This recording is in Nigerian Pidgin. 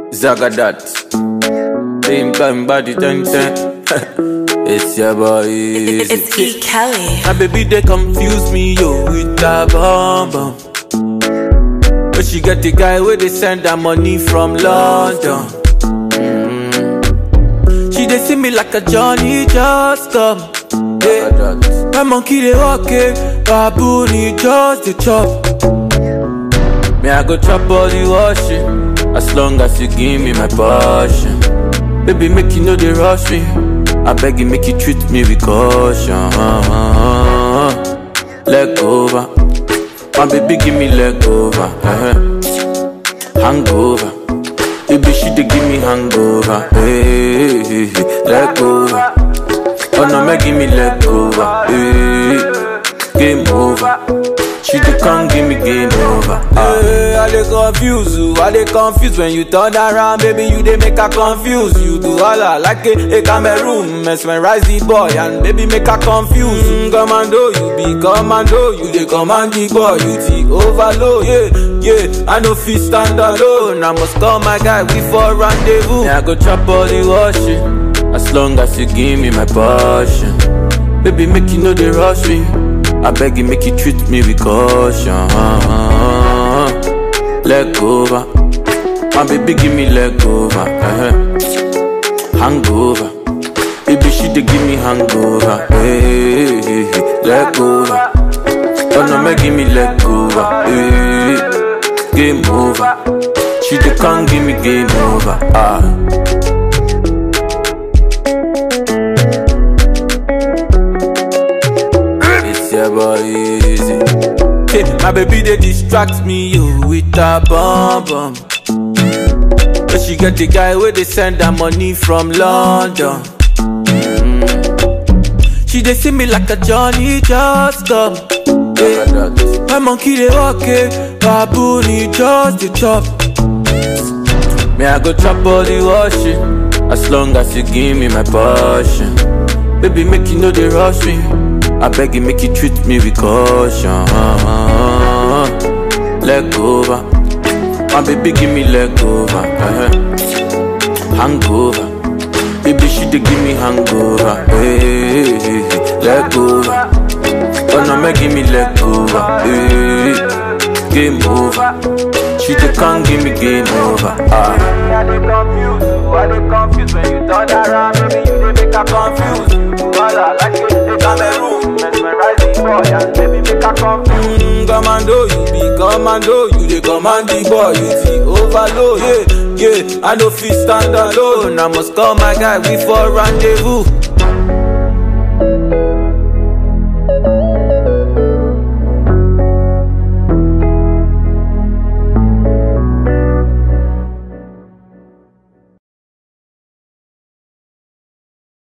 Zagadat. Same time body ten ten. it's your boy. It's, it's E. Kelly. My baby they confuse me yo with that bomb bomb. But she get the guy where they send her money from London. Mm. She they see me like a Johnny just come. Yeah. My monkey they walk it, baboon he just the chop. Me I go chop all the washing, as long as you give me my passion. Baby make you know they rush me. I beg you make you treat me with caution. Leg over, my baby give me leg over. uh Hangover, baby she dey give me hangover. Hey, hey, hey. leg over. Oh no, make give me leg over. Hey, game over. She dey come give me game over. Hey, I dey confuse you, I dey confuse when you turn around, baby. You dey make her confuse. You do all I like a, a Cameroon, mesmerize the boy and baby make her confuse. Mm, commando, you be commando, you dey command the boy, you the overload. Yeah, yeah, I no fit stand alone. I must call my guy, we for rendezvous. Yeah, I go chop all the washing, as long as you give me my passion. Baby, make you know they rush me. I beg you, make you treat me with caution. Leg over, my baby, give me leg over. uh Hangover, baby, she dey give me hangover. Hey, hey, hey. leg over. Oh no, make give me leg over. Hey, game over. She dey come give me game over. Ah. It's your boy easy. Hey, my baby they distract me yo with a bomb bomb. But she get the guy where they send her money from London. Mm. She they see me like a Johnny just come. Hey, my monkey they walk it, baboon he just the chop. Me I go chop all the washing, as long as you give me my passion. Baby make you know they rush me. I beg you, make you treat me with caution. Leg over, my baby, give me leg over. uh Hangover, baby, she dey give me hangover. Hey, hey, hey. leg over, oh no, make give me leg over. Hey, game over, she dey come give me game over. Ah. I dey confuse you, I dey confuse when you turn around, baby you dey make her confuse. Wala like you dey Cameroon, mesmerize the boy and baby make her confuse. Mm, commando, you be commando, you dey command the boy, you the overload. Yeah, yeah, I no fit stand alone. I must call my guy, we for rendezvous.